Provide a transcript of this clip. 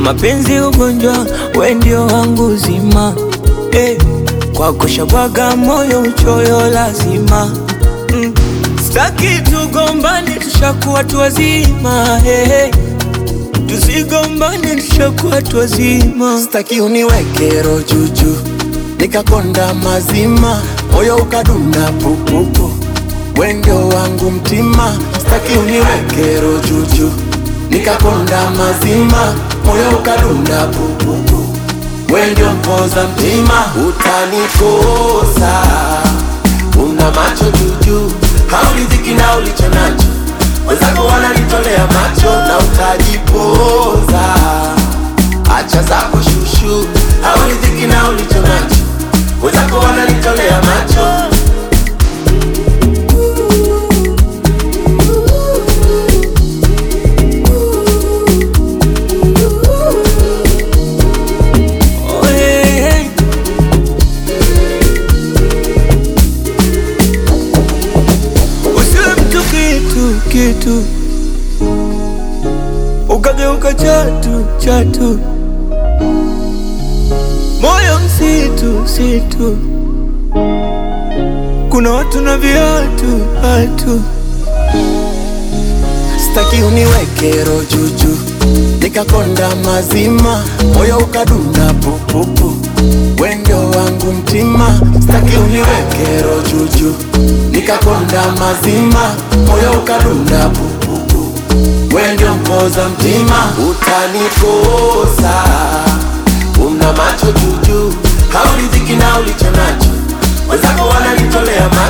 mapenzi ugonjwa, we ndio wangu uzima eh, kwako shabwaga moyo uchoyo lazima mm. Staki tugombane, tushakuwa tu wazima eh, tusigombane, tushakuwa tu wazima. Staki uniweke roho juju nikakonda mazima, moyo ukadunda pupupu, we ndio wangu mtima. Staki uniweke roho juju nikakonda mazima, moyo ukadunda pupupu, we ndio mpoza mtima. Utanikosa, una macho juju, hauridhiki na ulicho nacho, wenzako wananitolea macho na utajipoza. Acha zako shushu, hauridhiki na ulicho nacho, wenzako wananitolea macho. Oh, hey, hey. Usiwe mtu kitu kitu, ukageuka chatu chatu, moyo msitu msitu, kuna watu na viatu hatu Staki uniweke roho juju, nikakonda mazima, moyo ukadunda pupupu, we ndio wangu mtima. Staki uniweke roho juju, nikakonda mazima, moyo ukadunda pupupu, we ndio mpoza mtima. Utanikosa, una macho juju, hauridhiki na ulicho nacho, wenzako wananitolea macho